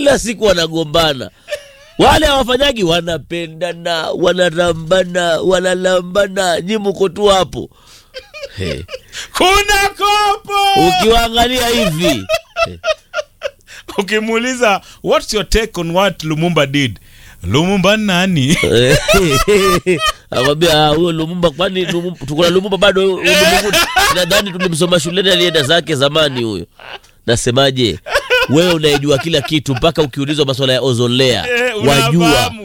kila siku wanagombana wale hawafanyagi wanapendana wanarambana wanalambana nyi mko tu hapo He. kuna kopo ukiwaangalia hivi ukimuuliza what's your take on what lumumba did lumumba nani akwambia huyo lumumba kwani Lumumba- tuko na lumumba bado huyu Lumumba nadhani tulimsoma shuleni alienda zake zamani huyo nasemaje wewe unayejua kila kitu mpaka ukiulizwa maswala ya ozolea Eh, wajua unafahamu.